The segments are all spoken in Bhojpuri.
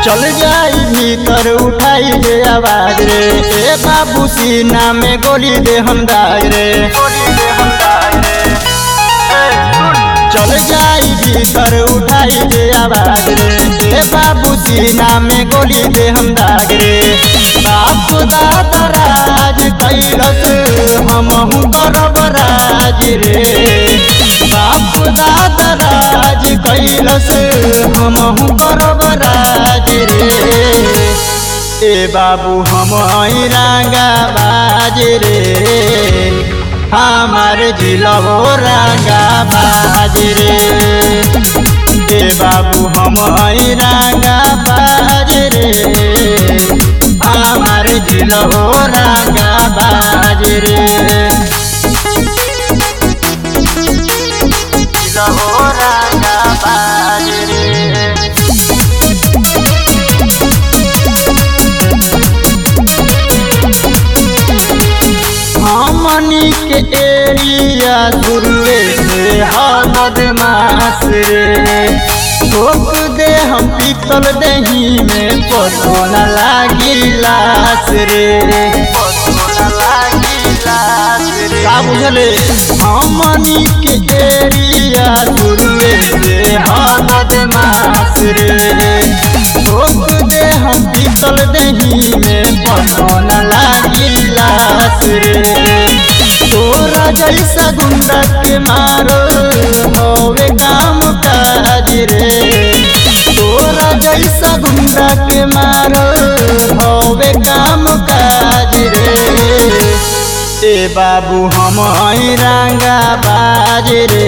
चल जाई भीतर उठाई दे आवाज रे ए बाबू सीना में गोली दे हम दाग रे चल जाई भीतर उठाई दे आवाज रे ए बाबू सीना में गोली दे हम दाग रे बाप दादा राज कैलस हमहू करब राज रे बाप दादा राज कैलस हमहू करब राज रे ए बाबू हम रंगा बाज रे हमार जिलो रंगा बाज रे ए बाबू हम रंगा बाज रे हमार जिलो रंगा बाज रे जिलो रंगा बाज रे हमनी के एरिया दुर्वे से हमद मास रे ठोक दे हम पीतल दही में पतो न लागी लास रे का बुझले हमनी के एरिया दुर्वे से हमद मास रे ठोक दे हम पीतल दही में पतो न लागी लास रे तोरा जैसा गुंडा के मारो होवे काम काज रे तोरा जैसा गुंडा के मारो होवे काम काज रे ए बाबू हम रंगा बाज रे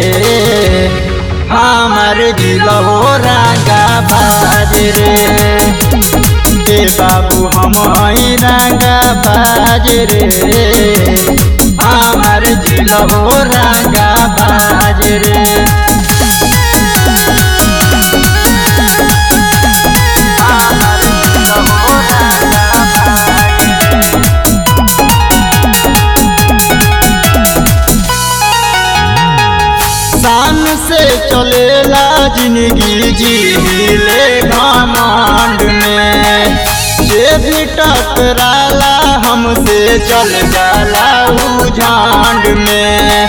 हमार जिलो रंगा बाज रे ए बाबू हम रंगा बाज रे हमार जिलो रंगा बाज रे हमार जिलो रंगा बाज रे। शान से चलेला जिंदगी जीले घमंड में जे भी टकराला हमसे चल जाला उ झांड में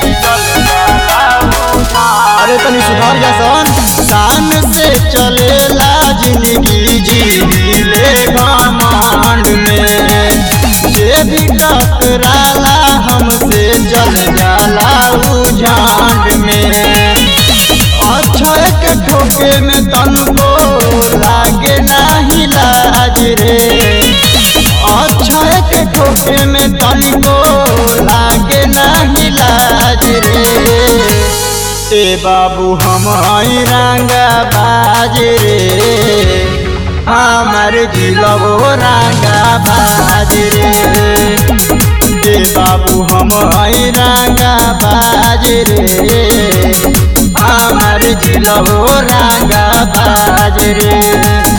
अरे तनी सुधार जा सन शान से चलेला जिंदगी जीले घमंड में जे भी टकराला हमसे चल जाला उ झांड में अक्षय के ठोके में तनको लागे नाही लाज रे अक्षय के ठोके में तनको लागे नाही लाज रे ए बाबू हम रंगा बाज रे हमार जिलो रंगा बाज रे ए बाबू हम रंगा बाज रे हमार जिलो रंगा बाज रे